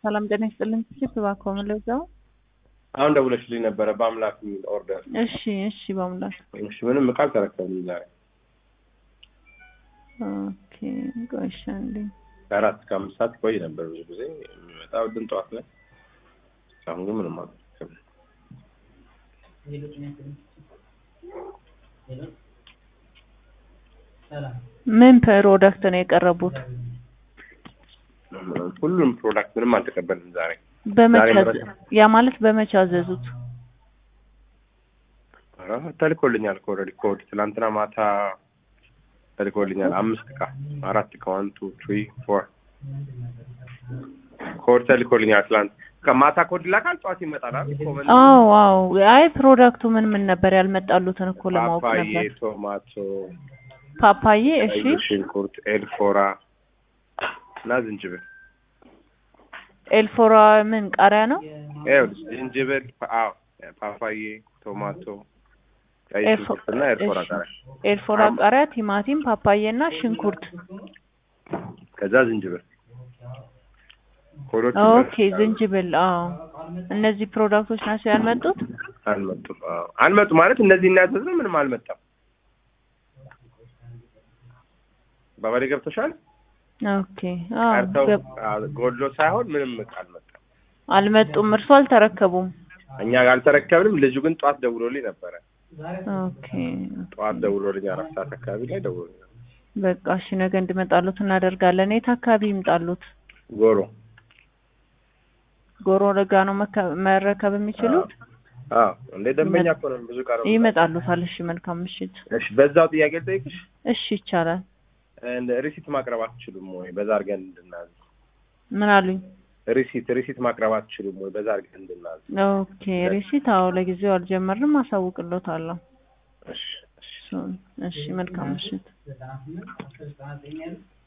ሰላም ጤና ይስጥልኝ። ስልክ እባክዎ ምን ልርዳው? አሁን ደውለሽልኝ ነበረ በአምላክ የሚል ኦርደር። እሺ እሺ፣ በአምላክ እሺ፣ ምንም እቃ አልተረከብንም ዛሬ ኦኬ። ቆይ እሺ፣ አንዴ ከአራት እስከ አምስት ሰዓት ይቆይ ነበር ብዙ ጊዜ የሚመጣው ግን ጠዋት ላይ። አሁን ግን ምንም አልተረከብንም። ምን ፕሮዳክት ነው የቀረቡት? ሁሉም ፕሮዳክት ምንም አልተቀበልንም ዛሬ። በመቼ ዛሬ አዘ- ያ ማለት በመቼ አዘዙት? ኧረ ተልኮልኛል እኮ ኦልሬዲ ኮድ ትናንትና ማታ ተልኮልኛል። አምስት እቃ አራት እቃ ዋን ቱ ትሪ ፎር ኮድ ተልኮልኛል ትናንት ከማታ ኮድ ይላካል፣ ጠዋት ይመጣል አይደል? ኮመን አዎ አዎ። አይ ፕሮዳክቱ ምን ምን ነበር ያልመጣሉትን እኮ ለማወቅ ፓፓዬ፣ ነበር። ቶማቶ፣ ፓፓዬ፣ እሺ ቀይ ሽንኩርት፣ ኤልፎራ እና ዝንጅብል። ኤልፎራ ምን ቃሪያ ነው? ይኸውልሽ ዝንጅብል፣ አዎ ፓፓዬ፣ ቶማቶ፣ ቀይ ኤልፎ- ሽንኩርት እና ኤልፎራ እሺ። ቃሪያ ኤልፎራ ቃሪያ፣ ቲማቲም፣ ፓፓዬ እና ሽንኩርት። ከዛ ዝንጅብል ኮዶች ኦኬ ዝንጅብል። አዎ እነዚህ ፕሮዳክቶች ናቸው ያልመጡት። አልመጡም። አዎ አልመጡም ማለት እነዚህ እናያዘዝነው ምንም አልመጣም። ባባሌ ገብቶሻል? ኦኬ አዎ ቀርተው ገብ- አዎ፣ ጎድሎ ሳይሆን ምንም እቃ አልመጣም። አልመጡም። እርሱ አልተረከቡም። እኛ አልተረከብንም። ልጁ ግን ጠዋት ደውሎልኝ ነበረ። ኦኬ ጠዋት ደውሎልኝ አራት ሰዓት አካባቢ ላይ ደውሎልኝ ነበር። በቃ እሺ፣ ነገ እንዲመጣሉት እናደርጋለን። የት አካባቢ ይምጣሉት? ጎሮ ጎሮ ለጋ ነው መከ- መረከብ የሚችሉት? አዎ እንደ ደንበኛ እኮ ነን። ብዙ ቀረ ይመጣሉታል። እሺ፣ መልካም ምሽት። እሺ፣ በዛው ጥያቄ ልጠይቅሽ። እሺ፣ ይቻላል። እንደ ሪሲት ማቅረብ አትችሉም ወይ? በዛ አድርገን እንድናዝ ምን አሉኝ? ሪሲት ሪሲት ማቅረብ አትችሉም ወይ? በዛ አድርገን እንድናዝ። ኦኬ ሪሲት፣ አዎ ለጊዜው አልጀመርንም፣ አሳውቅሎታለሁ። እሺ እሺ እሺ፣ መልካም ምሽት።